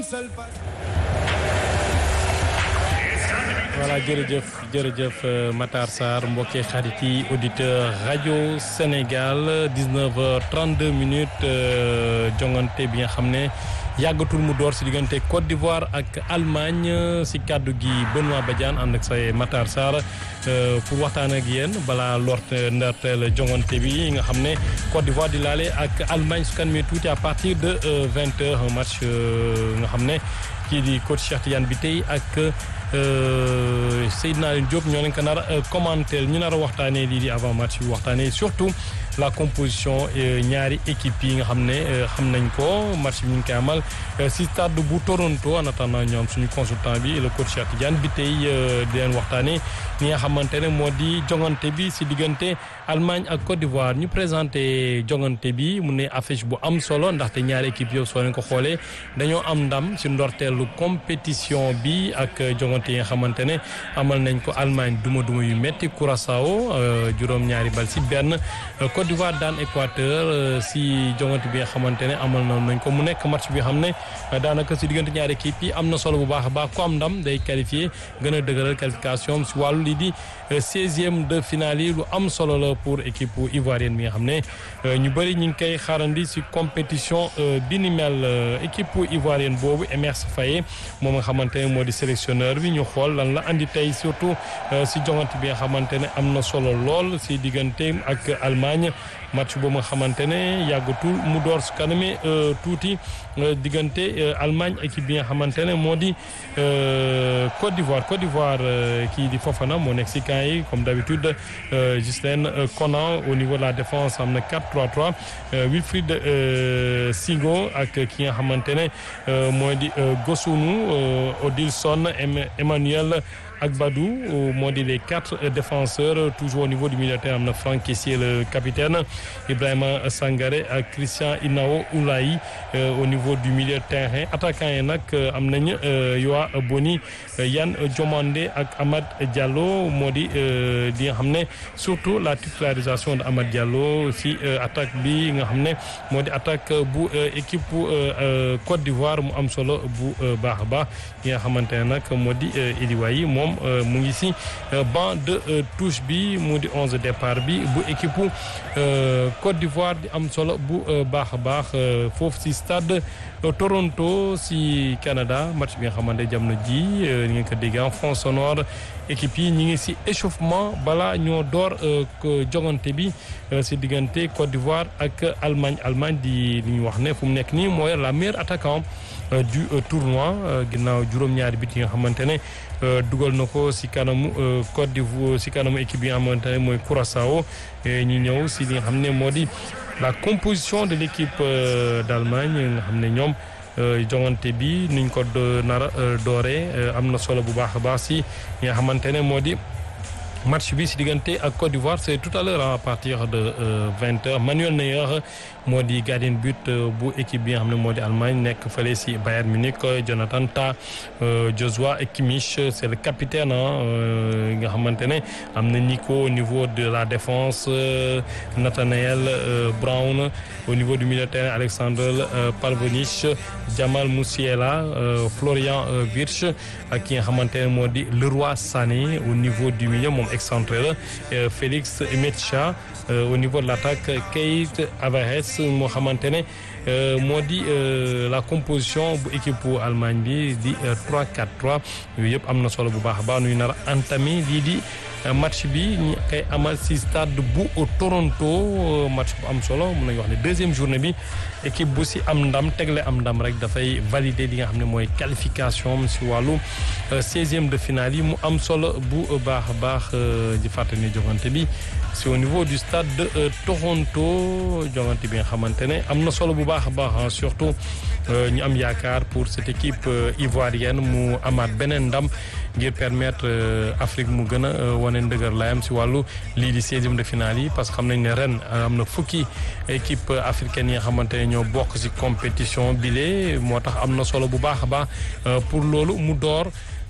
voilà jërëjëf jërëjëf Matar Sarr mbokki xarit yi auditeur rajo Sénégal 19h32 minutes jongante bi nga xam ne yàggatul mu door si diggante Côte d'Ivoire ak Allemagne si kàddu gi Benoît Badiane ànd ak say Matar Sarr pour waxtaan ak yéen balaa lort ndarteel jongante bi nga xam ne Côte d'Ivoire di laale ak Allemagne su kan mi tuuti à partir de 20h un match nga xam ne kii di coach Cheikh Tidiane bi tey ak Seydina Alioune Diop ñoo leen ko nar a commenter ñu nar a waxtaanee lii di avant match bi waxtaanee surtout la composition ñaari équipe yi nga xam ne xam nañ ko match bi ñu ngi koy amal si stade bu Toronto en attendant ñoom suñu consultant bi le coach Cheikh Tidiane bi tey di leen waxtaanee ñi nga xamante ne moo di jongante bi si diggante Allemagne ak Côte d'Ivoire ñu présenté jongante bi mu ne affiche bu am solo ndaxte ñaari équipe yow soo leen ko xoolee dañoo am ndam si ndorteelu compétition bi ak jongante yi nga xamante ne amal nañ ko Allemagne duma duma yu metti Curaçao juróom-ñaari bal si benn Côte d'Ivoire daan Équateur si jongante bi nga xamante ne amal na nañ ko mu nekk match bi xam ne daanaka si diggante ñaari équipe yi am na solo bu baax a baax ku am ndam day qualifié gën a dëgëral qualification si wàllu lii di seizième de finale yi lu am solo la pour équipe ivoirienne bi nga xam ne ñu bëri ñu ngi koy xaarandi si compétition bi ni mel équipe ivoirienne boobu Emerse Faé moom nga xamante ne moo di sélectionneur bi ñu xool lan la andi tey surtout si jongante bi nga xamante ne am na solo lool si diggante ak Allemagne match boobu nga xamante ne yàggatul mu door su kaname tuuti diggante Allemagne équipe bi nga xamante ne moo di Côte d'Ivoire Côte d'Ivoire kii di Fofana moo nekk si camp yi comme d'habitude Ghislaine Conan au niveau de la défense am na 4-3-3 Wilfried Sigo ak ki nga xamante ne moo di Gosunu Odilson Emmanuel ak Badou moo di les quatre défenseurs toujours au niveau du milieu de terrain am na Franck Kessié le capitaine Ibrahima Sangaré ak Christian Inao Oulaye au niveau du milieu de terrain attaquant yi nag am nañ Yoa Boni Yann Diomandé ak Amad Diallo moo di di nga xam ne surtout la titularisation de Amad Diallo si attaque bi nga xam ne moo di attaque bu équipe bu Côte d'Ivoire mu am solo bu baax a baax yi nga xamante ne nag moo di Iliwayi moom mu ngi si banc de touche bi mu di onze départ bi bu équipe Côte d'Ivoire di am solo bu baax a baax foofu si stade Toronto si Canada match bi nga xamante jamono ji ni ngeen ko dégg en fond sonore équipe yi ñi ngi si échauffement bala ñoo door jogante bi si diggante Côte d'Ivoire ak Allemagne Allemagne di li ñu wax ne fu mu nekk nii mooy la meilleure attaquant du tournoi ginnaaw juróom-ñaari bit yi nga xamante ne dugal na ko si kanamu Côte d'Ivoire si kanamu équipe yi nga xamante ne mooy Curaçao ñu ñëw si li nga xam ne moo di la composition de l'équipe d'Allemagne nga xam ne ñoom jongante bi nuñ ko nara dooree am na solo bu baax a baax si nga xamante ne moo di match bi si diggante ak Côte d'Ivoire c'est tout à l'heure à partir de vingt heures Manuel Neuer moo di gardien but bu équipe bi nga xam ne moo di Allemagne nekk fële si Bayern Munich Jonathan Tah Joshua Kimmich c'est le capitaine nga xamante ne am na Nico au niveau de la défense Nathanael Brown au niveau du milieu de terrain Alexander Pavlovich Jamal Musiala Florian Wirtz ak ki nga xamante ne moo di Leroy Sané au niveau du milieu moom excentré la Félix Metcha au niveau de l'attaque Keita Havertz moo xamante ne moo di la composition bu équipe bu Allemagne bi di 3-4-3 yooyu yëpp am na solo bu baax a baax nuy nar a entamé lii di match bi ñu koy amal si stade bu Toronto match bu am solo mun nañu wax ne deuxième journée bi équipe bu si am ndam tegle am ndam rek dafay valider li nga xam ne mooy qualification si wàllu seizième de finale yi mu am solo bu baax a baax di fàttali joŋante bi c'est au niveau du stade de Toronto joŋante bi nga xamante ne am na solo bu baax a baax surtout ñu am yaakaar pour cette équipe ivoirienne mu amaat beneen ndam ngir permettre Afrique mu gën a wane ndëgër layam si wàllu lii di seizième de finale yi parce que xam nañ ne ren am na fukki équipe africaine yi nga xamante ne ñoo bokk si compétition bile moo tax am na solo bu baax a baax pour loolu mu door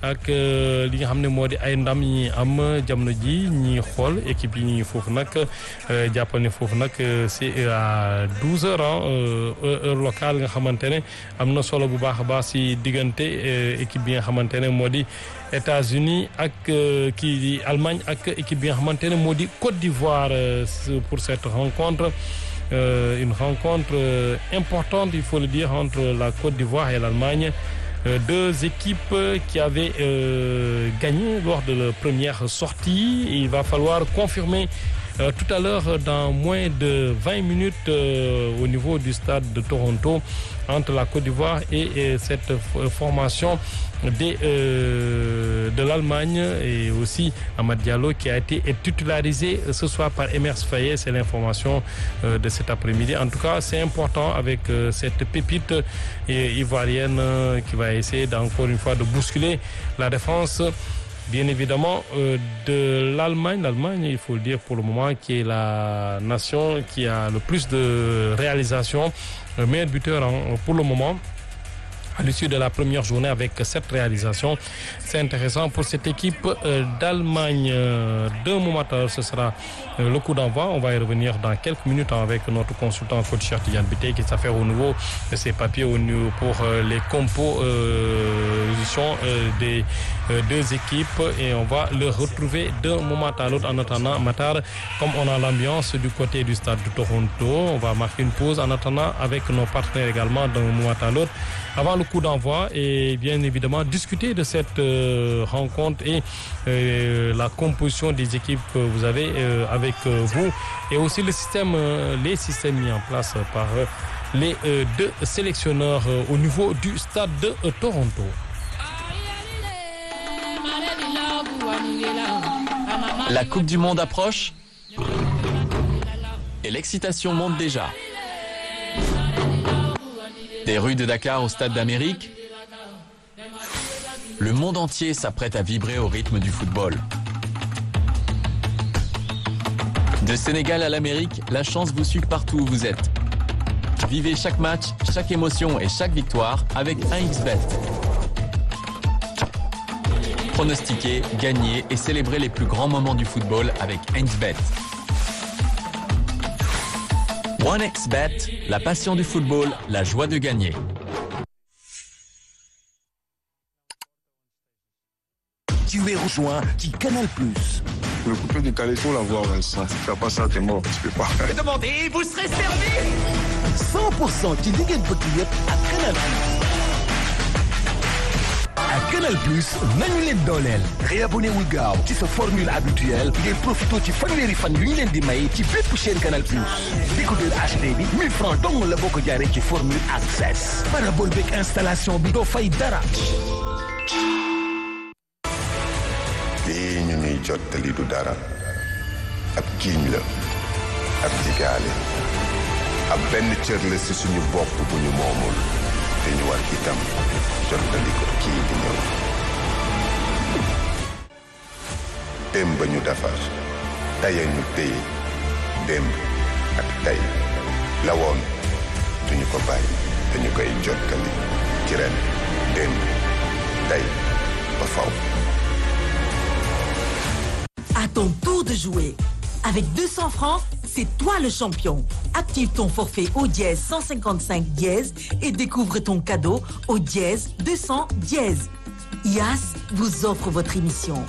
ak li nga xam ne moo di ay ndam yi am jamono ji ñi xool équipe yi ñu foofu nag jàppal ne foofu nag c'est à douze heures heure locale nga xamante ne am na solo bu baax a baax si diggante équipe bi nga xamante ne moo di États-Unis ak kii di Allemagne ak équipe bi nga xamante ne moo di Côte d'Ivoire pour cette rencontre une rencontre importante il faut le dire entre la Côte d'Ivoire et l'Allemagne deux équipes qui avaient euh, gagné lors de la première sortie. Il va falloir confirmer euh, tout à l'heure dans moins de 20 minutes euh, au niveau du stade de Toronto entre la Côte d'Ivoire et, et cette formation des, de l'Allemagne et aussi Amad Diallo qui a été titularisé ce soir par Emers Faye. C'est l'information de cet après-midi. En tout cas, c'est important avec cette pépite ivoirienne qui va essayer d'encore une fois de bousculer la défense bien évidemment euh, de l'Allemagne. L'Allemagne, il faut le dire pour le moment, qui est la nation qui a le plus de réalisations, le meilleur buteur hein, pour le moment. À l'issue de la première journée avec cette réalisation, c'est intéressant pour cette équipe euh, d'Allemagne. Deux moments à l'heure, ce sera euh, le coup d'envoi. On va y revenir dans quelques minutes avec notre consultant coach Tidiane Bité qui s'affaire au niveau de ses papiers au niveau pour euh, les compositions des deux équipes et on va le retrouver d'un moment à l'autre en attendant Matar comme on a l'ambiance du côté du stade de Toronto on va marquer une pause en attendant avec nos partenaires également d'un moment à l'autre avant le coup d'envoi et bien évidemment discuter de cette euh, rencontre et euh, la composition des équipes que vous avez euh, avec vous et aussi le système les systèmes mis en place par les deux sélectionneurs au niveau du stade de Toronto. La Coupe du Monde approche et l'excitation monte déjà. Des rues de Dakar au Stade d'Amérique, le monde entier s'apprête à vibrer au rythme du football. De Sénégal à l'Amérique, la chance vous suit partout où vous êtes. Vivez chaque match, chaque émotion et chaque victoire avec 1xBet. Pronostiquez, gagnez et célébrez les plus grands moments du football avec 1xBet. 1xBet, la passion du football, la joie de gagner. Tu es rejoint qui Canal Plus. Le coupé du calais, faut l'avoir, Vincent. Si tu fais pas ça, t'es mort. Tu peux pas. Demandez, vous serez servi 100% ci li ngeen bëgg yëpp ak Canal Plus. ak Canal Plus nañu leen dooleel. réabonné wu gaaw ci sa formule habituelle ngeen profité ci fanweeri fan yu ñu leen di may ci bépp chaîne Canal Plus. décodeur HD bi 1000 francs dong la boo ko jaaree ci formule access. parabole beeg installation bi doo fay dara. lii ñu ñuy jottali du dara ab kiiñ la ab digaale ab benn cër la ci suñu bopp bu ñu moomul te ñu war itam jottali ko kii di ñëw démb ba ñu defar taya ñu téye démb ak tey la woon duñu ko bàyyi dañu koy jottali ci ren démb tey ba faw À ton tour de jouer. Avec 200 francs, c'est toi le champion. Active ton forfait au dièse 155 dièse et découvre ton cadeau au dièse 200 dièse. IAS vous offre votre émission.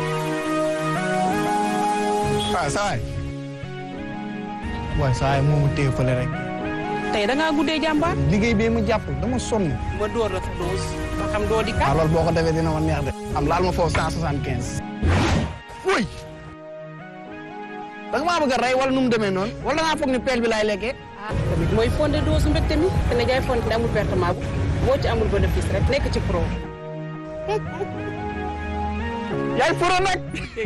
ah saa waay waaye saa waay moomu téye fële rek tey da ngaa guddee jàmbaar. liggéey bee mu jàpp dama sonn ba door la sa dose. ba xam doo di waaw kat. loolu boo ko defee dina ma neex de am laal ma foofu cent soixante quinze wuy da nga maa bëgg a rey wala nu mu demee noonu wala da ngaa foog ni peel bi laay lekkee ah tamit mooy fondé dose mbégte mi. te ne jaay fonde amul pertement bu boo ci amul bénéfice rek nekk ci pro. yaay furo nag